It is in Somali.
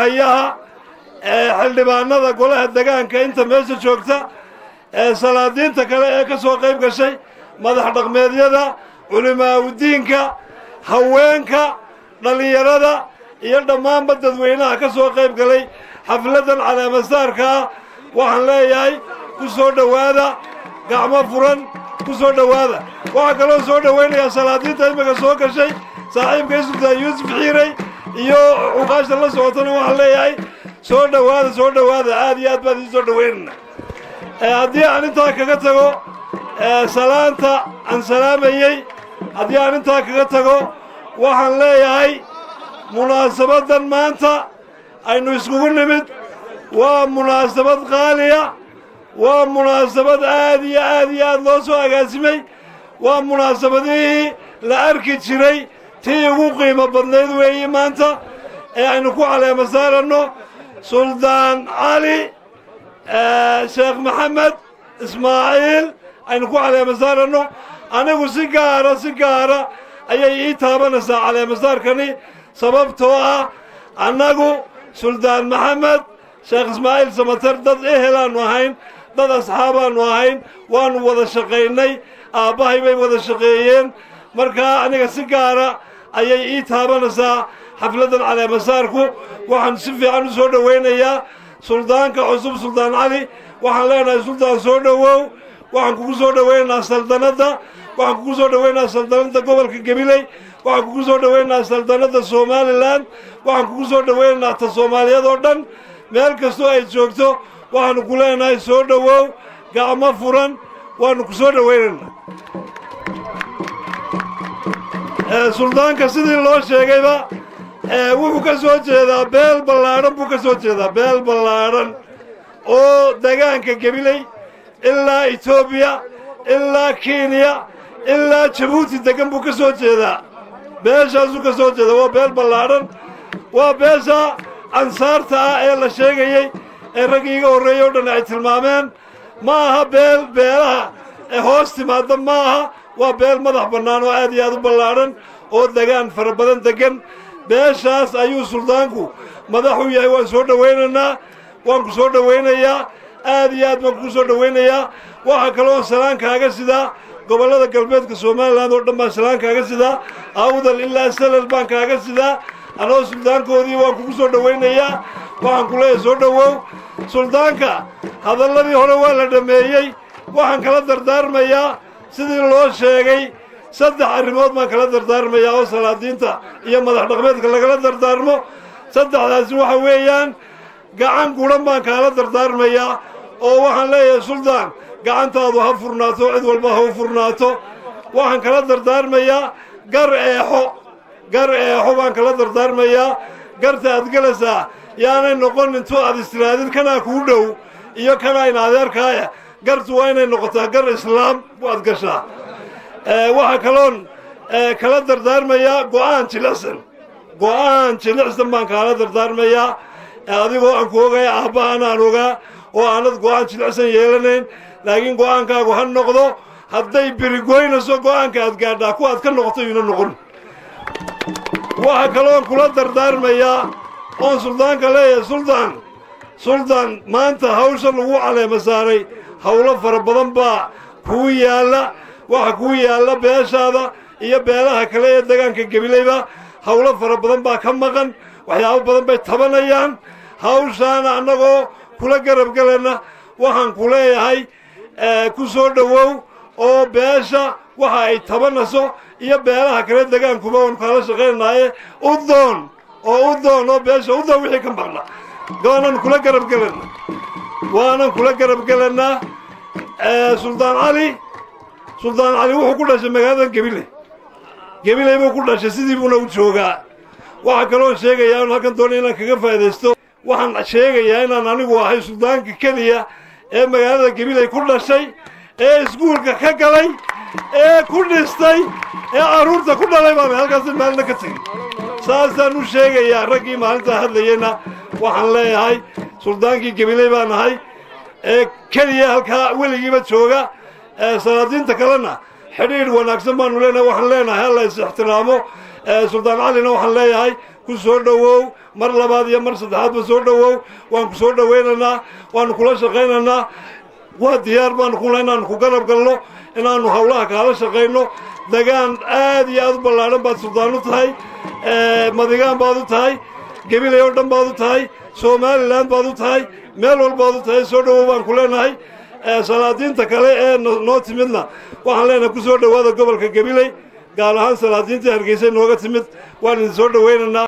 hayaha xildhibaanada golaha degaanka inta meesha joogta salaadiinta kale ee ka soo qayb gashay madax dhaqmeedyada culimaaudiinka haweenka dhallinyarada iyo dhammaanba dadweynaha ka soo qayb galay xafladdan caleemasaarka ah waxaan leeyahay ku soo dhowaada gacmo furan ku soo dhowaada waxaa kaloo soo dhowaynayaa salaadiinta imika soo gashay saaxiibkay sultaan yuusuf xiirey iyo cuqaasha la socotana waxaan leeyahay soo dhowaada soo dhowaada aad iyo aad baan idiin soo dhowaynayna haddii aan intaa kaga tago salaanta aan salaamayey haddii aan intaa kaga tago waxaan leeyahay munaasabaddan maanta aynu iskugu nimid waa munaasabad qaaliya waa munaasabad aad iyo aad iyo aad loo soo agaasimay waa munaasabadihii la arki jiray tii ugu qiimo badnayd weeye maanta ee aynu ku caleema saaranno suldaan cali sheekh maxamed ismaaciil aynu ku caleema saaranno anigu si gaara si gaara ayay ii taabanaysaa caleemasaarkani sababtoo ah annagu suldaan maxamed sheekh ismaaciil samater dad ehelaannu ahayn dad asxaabaannu ahayn waannu wada shaqaynay aabbahay bay wada shaqeeyeen markaa aniga si gaara ayay ii taabanaysaa xafladdan caleemasaarku waxaan si fiican u soo dhowaynayaa suldaanka cusub suldaan cali waxaan leenahay suldaan soo dhowow waxaan kugu soo dhowaynaynaa saldanadda waxaan kugu soo dhowaynayaa saldanadda gobolka gabiley waxaan kugu soo dhowaynayaa saldanadda somalilan waxaan kugu soo dhowaynaynaa ta soomaaliyeed oo dhan meel kastoo ay joogto waxaanu ku leenahay soo dhowow gacmo furan waanu ku soo dhowaynaynaa suldaanka sidii loo sheegayba wuxuu ka soo jeedaa beel ballaadhan buu ka soo jeedaa beel ballaadhan oo degaanka gabiley ilaa etoobiya ilaa kenya ilaa jabuuti degan buu ka soo jeedaa beeshaasuu ka soo jeedaa waa beel ballaadhan waa beesha ansaarta ah ee la sheegayey ee raggii iga horreeyey o dhan ay tilmaameen ma aha beel beelaha ee hoos timaadda ma aha waa beel madax bannaan oo aad iyo aad u ballaadhan oo degaan fara badan deggan beeshaas ayuu suldaanku madaxu yahay waan soo dhowaynaynaa waan ku soo dhowaynayaa aad iyo aad baan kuu soo dhowaynayaa waxaa kaloo salaan kaaga sidaa gobollada galbeedka somalilan oo dhan baan salaan kaaga sidaa awdal ilaa salal baan kaaga sidaa anoo suldaankoodii waan kugu soo dhowaynayaa waxaan ku leeyahay soo dhowow suldaanka hadalladii hore waa la dhammeeyey waxaan kala dardaarmayaa sidii loo sheegay saddex arrimood baan kala dardaarmayaa oo salaadiinta iyo madax dhaqmeedka lagala dardaarmo saddexdaasi waxa weeyaan gacan guran baan kaala dardaarmayaa oo waxaan leeyahay suldaan gacantaadu ha furnaato cid walba ha u furnaato waxaan kala dardaarmayaa gar eexo gar eexo baan kala dardaarmayaa garta aad gelaysaa yaanay noqon intuu aad istiraadid kanaa kuu dhow iyo kanaa in adeerkaaya gartu waa inay noqotaa gar islaam waad gashaa waxaa kaloon kala dardaarmayaa go'aan jilicsan go'aan jilicsan baan kaala dardaarmayaa adigoo aan ku ogaya aabbahaan aan ogaa oo aanad go'aan jilicsan yeelanayn laakiin go'aankaagu ha noqdo hadday berigoynayso go'aanka aad gaadhaa kuwa aad ka noqoto yuuna noqon waxaa kaloon kula dardaarmayaa oon suldaanka leeyahay suldaan suldaan maanta hawsha lagu caleema saaray howlo fara badan baa kuu yaalla waxa kuu yaalla beeshaada iyo beelaha kale ee degaanka gebilayba howlo fara badan baa ka maqan waxyaabo badan bay tabanayaan hawshaana annagoo kula garab gelayna waxaan ku leeyahay ku soo dhowow oo beesha waxa ay tabanayso iyo beelaha kale degaankuba oon kaala shaqaynaaye u doon oo u doon oo beesha u doon wixii ka maqna waanan kula garab gelayna waanan kula garab gelaynaa suldaan cali suldaan cali wuxuu ku dhashay magaaladan gebile gebiley buu ku dhashay sidii buuna u joogaa waxaa kaloo sheegayaa in halkan doona inaan kaga faa'idaysto waxaan sheegayaa inaan anigu ahay suldaanka keliya ee magaalada gebiley ku dhashay ee iskuulka ka galay ee ku dhistay ee carruurta ku dhalay baan halkaasi maalina ka tegey saasaan u sheegayaa raggii maalintaa hadlayeyna waxaan leeyahay suldaankii gebiley baan ahay ee keliya halkaa weligiiba jooga salaadiinta kalena xidhiidh wanaagsan baanu leenahay waxaan leenahay halla is ixtiraamo suldaan calina waxaan leeyahay ku soo dhowow mar labaad iyo mar saddexaadba soo dhowow waan ku soo dhowaynaynaa waanu kula shaqaynaynaa waa diyaar baanu kula inaanu ku garab galno inaanu hawlaha kaala shaqayno degaan aad iyo aad u ballaadhan baad suldaan u tahay madigaan baad u tahay gabilay oo dhan baad u tahay somalilan baad u tahay meel walbaad u tahay soo dhowow baan ku leenahay salaadiinta kale ee noo timidna waxaan leenahay ku soo dhowaada gobolka gabiley gaar ahaan salaadiintii hargeysa nooga timid waan idin soo dhowaynaynaa